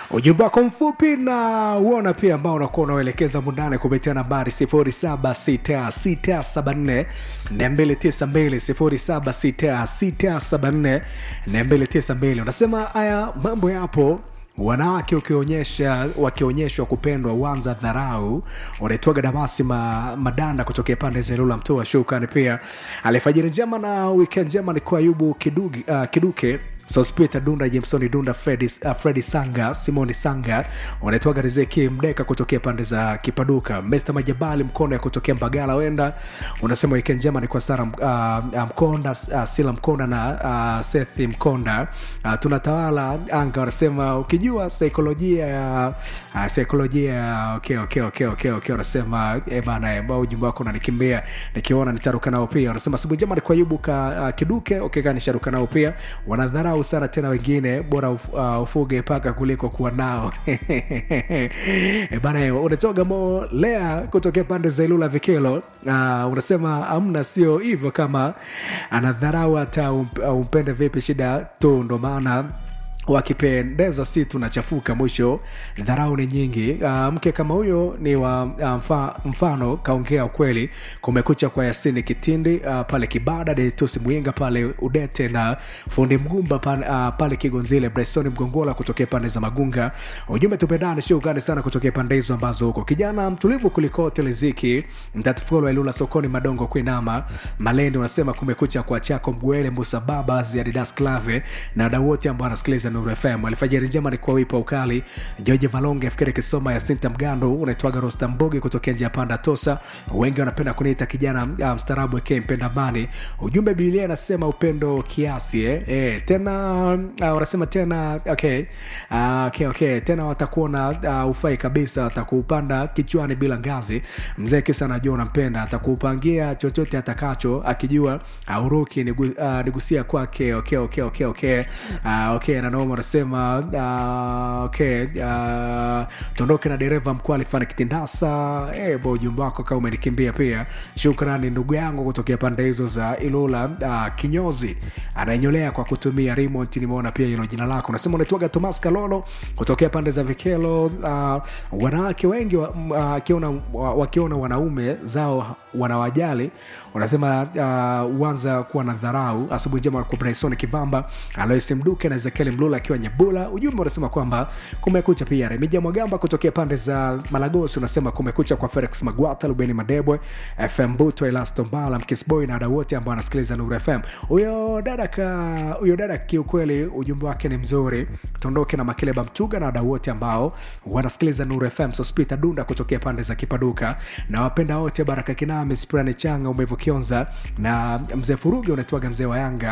ujumbe wako mfupi na uona pia ambao unakuwa unaoelekeza mundane kupitia nambari 076674 292 076674 unasema haya mambo yapo wanawake ukionyesha wakionyeshwa kupendwa uanza dharau unaitwaga damasi ma, madanda kutokea pande za ilula mtoa shukani pia alifajiri njema na weekend njema ni kwa ayubu kidugi, uh, kiduke sospita dunda jamesoni dunda fredi, uh, fredi sanga simoni sanga unaitwaga rizeki mdeka kutokea pande za kipaduka mr majabali mkono ya kutokea mbagala wenda unasema weekend njema ni kwa sara uh, mkonda uh, sila mkonda na uh, sethi mkonda uh, tunatawala anga wanasema ukijua saikolojia ya uh, saikolojia ya okay, okay, okay, okay, okay. wanasema eh, bana eh, mbao ujumbe wako unanikimbia nikiona nitaruka nao pia wanasema sibu njema ni kwa yubu ka uh, kiduke okay, nisharuka nao pia wanadharau sana tena wengine bora uf, uh, ufuge paka kuliko kuwa nao e bana eh, unatoga mo lea kutokea pande za ilula vikelo uh, unasema amna sio hivyo kama anadharau hata ump- umpende vipi shida tu ndo maana wakipendeza si tunachafuka mwisho dharau ni nyingi uh, mke kama huyo ni wa uh, mfa, mfano kaongea ukweli kumekucha kwa yasini kitindi uh, pale kibada detusi mwinga pale udete na fundi mgumba pan, uh, pale kigonzile bresoni mgongola kutokea pande za magunga ujumbe tupendane shugani sana kutokea pande hizo ambazo huko kijana mtulivu kuliko teleziki mtatifolo elula sokoni madongo kuinama malendi unasema kumekucha kwa chako mbwele musa baba ziadidas clave na wadau wote ambao anasikiliza nuru fm alfajiri njema ni kwa wipa ukali george valonge fikiri kisoma ya sinta mgando unaitwaga rosta mboge kutokea njia panda tosa wengi wanapenda kuniita kijana uh, mstarabu eke mpenda amani ujumbe bibilia anasema upendo kiasi eh? Eh, tena uh, wanasema tena okay. Uh, okay, okay. tena watakuona uh, ufai kabisa watakuupanda kichwani bila ngazi mzee kisa anajua unampenda atakuupangia chochote atakacho akijua auruki nigu, uh, nigusia kwake okay, okay, okay, okay. Uh, okay nanoma anasema uh, okay uh, tuondoke na dereva mkuu alifanya kitindasa eh, bo ujumbe wako kama umenikimbia pia shukrani ndugu yangu kutokea pande hizo za ilula uh, kinyozi anaenyolea kwa kutumia remote nimeona pia hilo jina lako unasema unaitwaga tomas kalolo kutokea pande za vikelo uh, wanawake wengi wakiona uh, wa, wakiona wanaume zao wanawajali unasema uh, uanza kuwa na dharau asubuhi njema kwa bryson kivamba alois mduke na ezekiel mlula akiwa nyebula ujumbe unasema kwamba kumekucha pia remija mwagamba kutokea pande za malagosi unasema kumekucha kwa felix magwata lubeni madebwe fm buto elasto mbala mkisboy na wadau wote ambao anasikiliza nuru fm huyo dada ka huyo dada kiukweli ujumbe wake ni mzuri tuondoke na makeleba mtuga na wadau wote ambao wanasikiliza nuru fm sospita dunda kutokea pande za kipaduka na wapenda wote baraka kinami sprani changa umevu kionza na mzee furugi unaitwaga mzee wa yanga